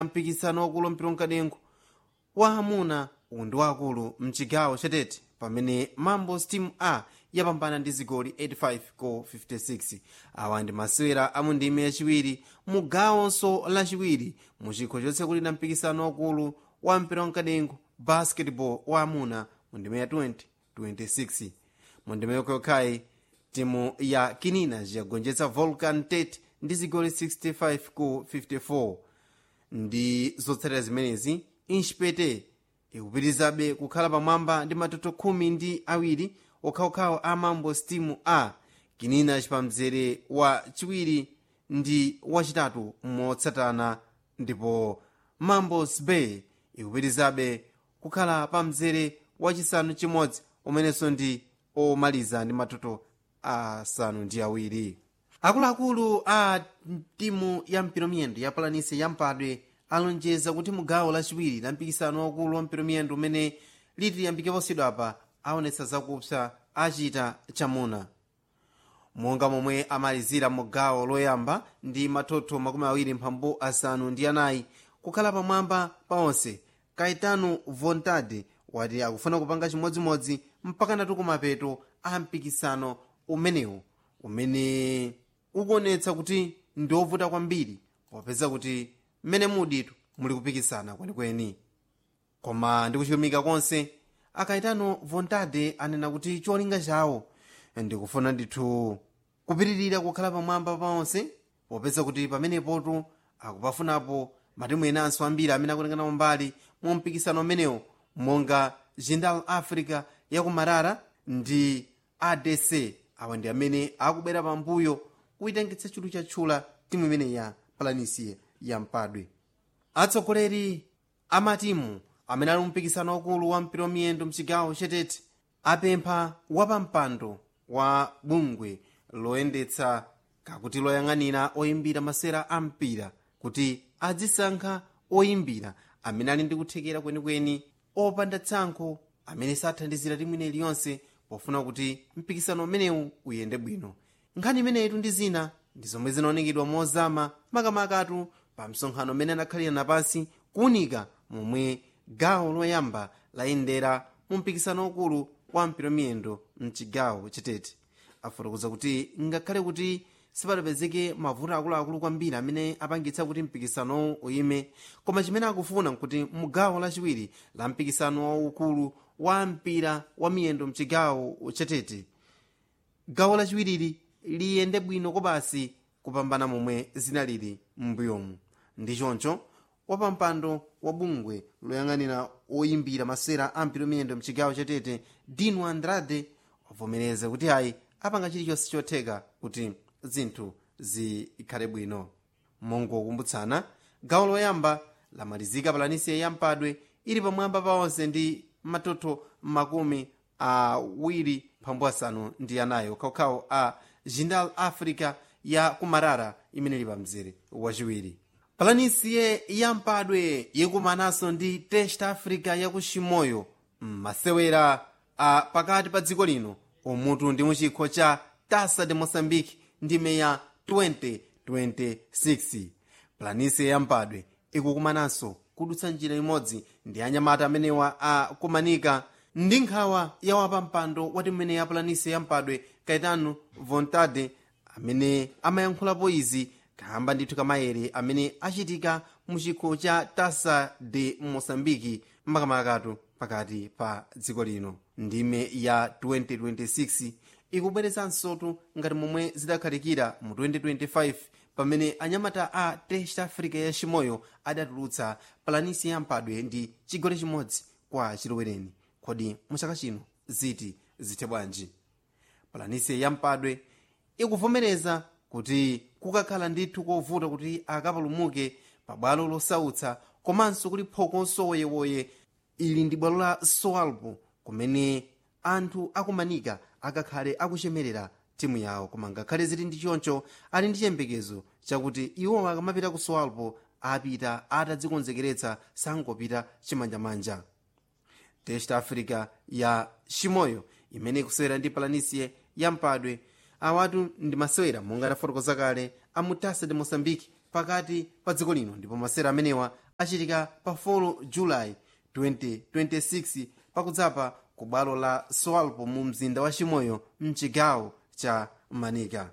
mpikisano wakulu mpira mkadengo wa amuna uwu ndi wakulu mchigawo chatete pamene mambo steam a yapambana ndi zigoli 85 ko 56 awa ndi masewera amu ndime yachiwiri mu gawonso lachiwiri mu chikho chotsekulira mpikisano wakulu wa mpira wamkadengo basketball wa amuna mu ndime ya 2026 mu ndime yokhayokhayi timu ya kininas yagonjetsa volcan tate ndi zigoli 65 ku 54 ndi zotsatira zimenezi inchipete ikupitirizabe kukhala pamwamba ndi matoto khumi ndi awiri okhaokhawo a mambo steam a kininas pa mzere wa chiwiri ndi wachitatu motsatana ndipo mambos bay ikupitirizabe kukhala pa mzere wachisanu chimodzi umenenso ndi omaliza ndi matoto asanu ndi awiri akuluakulu a timu ya mpiromiyendo ya palanise ya mpadwe alonjeza kuti mugawo lachiwiri la mpikisano wakulu wa mpiromiyendo umene liti yambike posidwapa aonetsa zakupsa achita chamuna monga momwe amalizira mugawo loyamba ndi matoto makumi awiri mphambu asanu ndi anayi kukhala pamwamba pa onse kaitano vontade wati akufuna kupanga chimodzimodzi mpaka natu kumapeto a mpikisano umenewu umene ukuonetsa kuti ndi ovuta kwambiri popeza kuti mmene muditu muli kupikisana kwenikweni koma ndi kuchilumika konse akaitano vontade anena kuti cholinga chawo ndikufuna ndithu kupitirira kukhala pamwamba pa onse popeza kuti pamenepotu akupafunapo matimu enanso ambiri amene akutengana mbali mu mpikisano umenewu monga jindal africa yakumarara ndi adc awa ndi amene akubwera pambuyo kuyitengetsa chulu chatchula timu imene ya palanisi ya mpadwe atsogoleri amatimu amene ali mpikisano wakulu wa mpira wamiyendo mchigawo chetete apempha wapampando wa bungwe loyendetsa kakuti loyang'anira oyimbira masera a mpira kuti adzisankha oyimbira amene ali ndi kuthekera kwenikweni opanda tsankho amene sathandizira timu ine iliyonse pofuna kuti mpikisano umenewu uyende bwino nkhani imeneyitu ndi zina ndi zomwe zinaonekedwa mozama makamakatu pa msonkhano umene anakhalira napansi kuwunika momwe gawo loyamba layendera mu mpikisano ukulu wa mpiromiyendo mchigawo chetete afotokoza kuti ngakhale kuti sipadapezeke mavuto akuluakulu kwambiri amene apangitsa kuti mpikisanowu uyime koma chimene akufuna nkuti mugawo lachiwiri la mpikisano waukulu wa mpira wa miyendo mchigawo chetete gawo lachiwirili liyende bwino kobasi kupambana momwe zinalili m'mbuyomu ndi choncho wapampando wa bungwe loyang'anira oyimbira masera a mpira miyendo mchigawo chetete dino andrade wavomereza kuti ayi apanga chilichonse chotheka kuti zinthu zikhale bwino mongokumbutsana gawo loyamba lamalizika palanisiya ya mpadwe ili pamwamba pa onse ndi matoto makumi awiri mphambu asanu ndi anayi okhaokhawo a jindal africa ya kumarara imene ili pamzere wachiwiri palanisiye ya mpadwe ikumananso ndi test africa ya ku chimoyo masewera a pakati pa dziko lino umutu ndi muchikho cha tasa de moçambique ndime ya 2026 palanisiye ya mpadwe ikukumananso kudutsa njira imodzi ndi anyamata amenewa akumanika ndi nkhawa ya wapampando wati mmene ya palanisiye ya mpadwe kaitano vontade amene amayankhulapo izi kamba ndithu kamayere amene achitika mu chikho cha tasa de moçambike makamakatu pakati pa dziko lino ndime ya 2026 ikubwerezansotu ngati momwe zidakhalikira mu 2025 pamene anyamata a test africa ya chimoyo adatulutsa palanisi ya mpadwe ndi chigoli chimodzi kwa chilowereni kodi muchaka chino ziti zithe bwanji palanisi ya mpadwe ikuvomereza kuti kukakhala ndithu kovuta kuti akapulumuke pa bwalo losautsa komanso kuli phokonso woyewoye ili ndi bwalo la soalpo kumene anthu akumanika akakhale akuchemerera timu yawo koma ngakhale zili ndi choncho ali ndi chiyembekezo chakuti iwo akamapita ku soalpo apita atadzikonzekeretsa sangopita chimanjamanja test africa ya chimoyo imene ikusewera ndi palanisiye ya mpadwe awatu ndi masewera monga tafotokoza kale a mutasa de moçambique pakati pa dziko lino ndipo masewera amenewa achitika pa 4 julayi 2026 pakudzapa ku bwalo la swalpo mu mzinda wa chimoyo mchigawo cha manika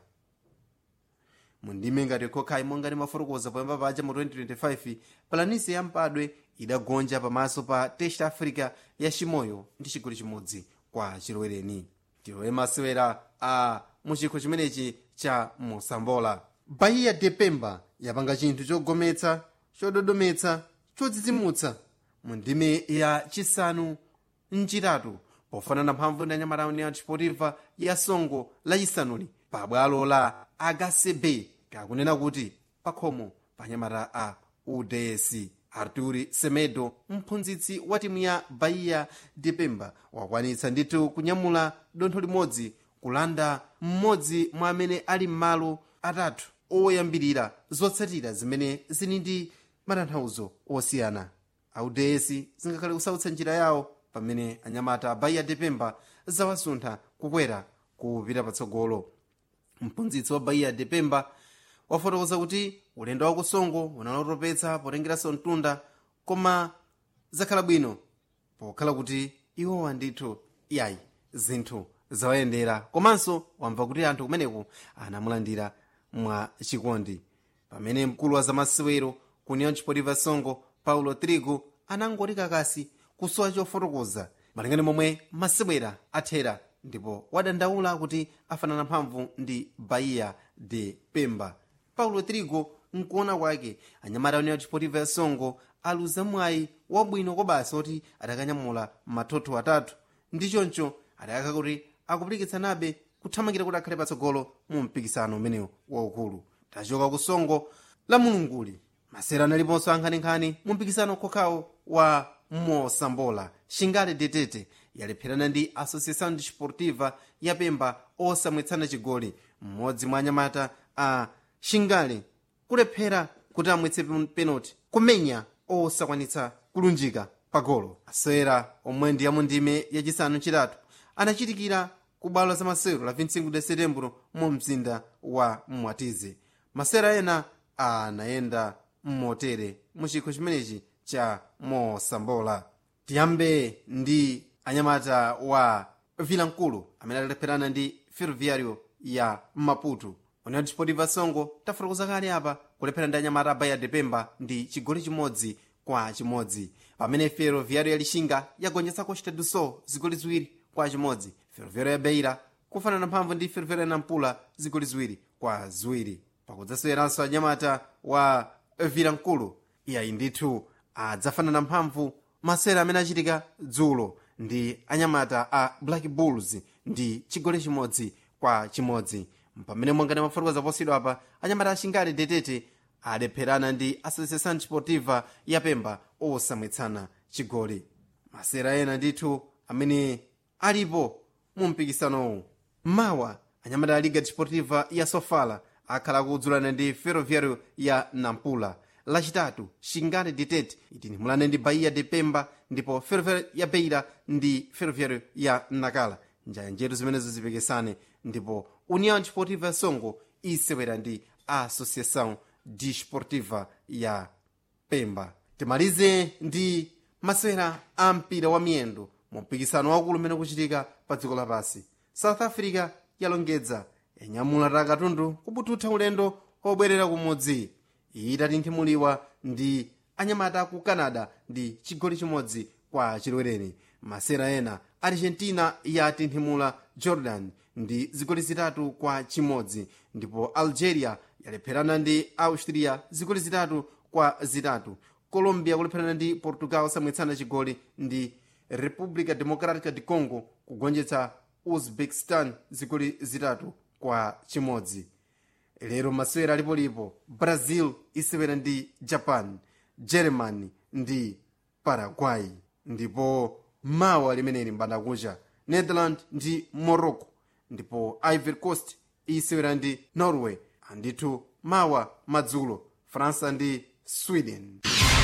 mundime ngati khokhayi monga mafotokoza poyamba paja mu 2025 palanisi ya mpadwe idagonja pamaso pa test africa ya chimoyo ndi chigoli chimodzi kwa chilowereni tilowe masewera a muchikho chimenechi cha mosambola bahia de pemba yapanga chinthu chogometsa chododometsa chodzidzimutsa mu ndime ya chisanu mchitatu pofanana mphamvu ndi anyamata union sportiva ya songo lachisanuli pa bwalo la hcb kakunena kuti pakhomo pa anyamata a uds arturi semedo mphunzitsi wa timu ya bahia de pemba wakwanitsa ndithu kunyamula dontho limodzi kulanda mmodzi mwa amene ali m'malo atatu oyambirira zotsatira zimene zili ndi matanthauzo osiyana audesi zingakhale kusautsa njira yawo pamene anyamata bahia de pemba zawasuntha kukwera kupita patsogolo mphunzitsi wa bahia de pemba wafotokoza kuti ulendo wa kusongo unalotopetsa potengeranso mtunda koma zakhala bwino pokhala kuti iwowa ndithu iyayi zinthu zawayendera komanso wamva kuti anthu kumeneku anamulandira mwa chikondi pamene mkulu wa zamasewero ku union sportiva songo paulo trigo anangoti kakasi kusowa chofotokoza malingana momwe masewera athera ndipo wadandaula kuti afanana mphamvu ndi bahia de pemba paulo trigo mkuona kwake anyamata union sportiva ya songo aluza mwayi wabwino kobasa kuti adakanyamula mathotho atatu ndi choncho adakaka kuti akupirikitsanabe kuthamangira kuti akhale patsogolo mu mpikisano umenewu waukulu tachoka ku songo la mulunguli masera analiponso ankhaninkhani mu mpikisano kokhawo wa mosambola shingale detete yalepherana ndi associação desportiva ya pemba osamwetsana chigoli mmodzi mwa anyamata a shingale kulephera kuti amwetse penalty kumenya osakwanitsa kulunjika pagolo asewera omwe ndi yamundime yachisanu chitatu anachitikira ku bwalo la masewero la 25 de setembro mu mzinda wa mwatize masewera ena anayenda mmotere mu chikho chimenechi cha mosambola tiyambe ndi anyamata wa vilankulu amene alepherana ndi ferroviario ya maputo union sportiva songo tafotokoza kale apa kulephera ndi anyamata a bahia de pemba ndi chigoli chimodzi kwa chimodzi pamene ferroviario ya lixinga yagonjetsa costa do sol zigoli ziwiri kwa chimodzi ferroviario ya beira kufanana mphamvu ndi ferroviario ya nampula zigoli ziwiri kwa ziwiri pakudzaseweranso anyamata wa vilankulu iyayi ndithu adzafanana mphamvu masera amene achitika dzulo ndi anyamata a black bulls ndi chigoli chimodzi kwa chimodzi pamene mwangani mafotokoza posidwa apa anyamata ashingale detete alepherana ndi associação desportiva ya pemba osamwetsana chigoli masera ena ndithu amene alipo mu mpikisanowu mawa anyamata a liga desportiva ya sofala akhala kudzulana ndi ferroviario ya nampula lachitatu shingale detete itinimulane ndi bahia de pemba ndipo ferroviario ya beira ndi ferroviario ya nakala njanjetu zimenezo zipikisane ndipo união desportiva ya songo isewera ndi associação desportiva ya pemba timalize ndi masewera a mpira wa miyendo mu mpikisano wakulu umene kuchitika pa dziko lapansi south africa yalongedza yanyamula katundu kubututha ulendo obwerera kumudzi itatinthimuliwa ndi anyamata ku canada ndi chigoli chimodzi kwa chilwereni masera ena argentina yatinthimula jordan ndi zigoli zitatu kwa chimodzi ndipo algeria yalepherana ndi austria zigoli zitatu kwa zitatu colombia kulepherana ndi portugal samwetsana chigoli ndi república democrática de congo kugonjetsa uzbekistan zigoli zitatu kwa chimodzi lero masewera alipolipo brazil isewera ndi japan germany ndi paraguay ndipo mawa limeneli mbandakucha netherland ndi morocco ndipo ivory coast isewera ndi norway andithu mawa madzulo faransa ndi sweden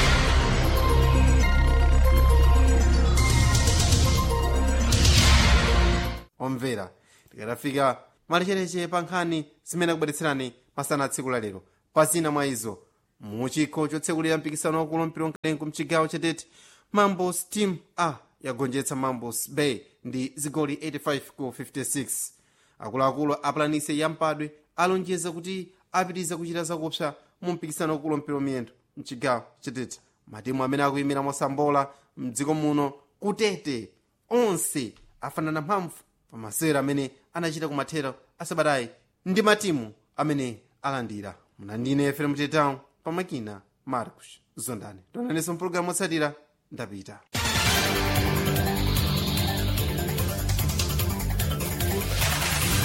omvera tikatafika malichereche pa nkhani zimene akubweretserani masana a tsiku la lero pa zina mwa izo mu chikho chotsekulira mpikisano wakulu mpira mkadengu mchigawo chatete mambos team a yagonjetsa mambos bay ndi zigoli 85 ku 56 akuluakulu apulanise yampadwe alonjeza kuti apitiriza kuchita zakupsa mu mpikisano wakulu mpira miyendo mchigawo chatete matimu amene akuyimira mosambola mdziko muno kutete onse afanana mphamvu pa masewera amene anachita kumathero asabatayi ndi matimu amene alandira munandine efere mutetawu pamakina marcos zondani tonanenso mpulogalamu otsatira ndapita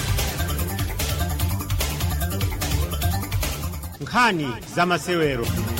nkhani za masewero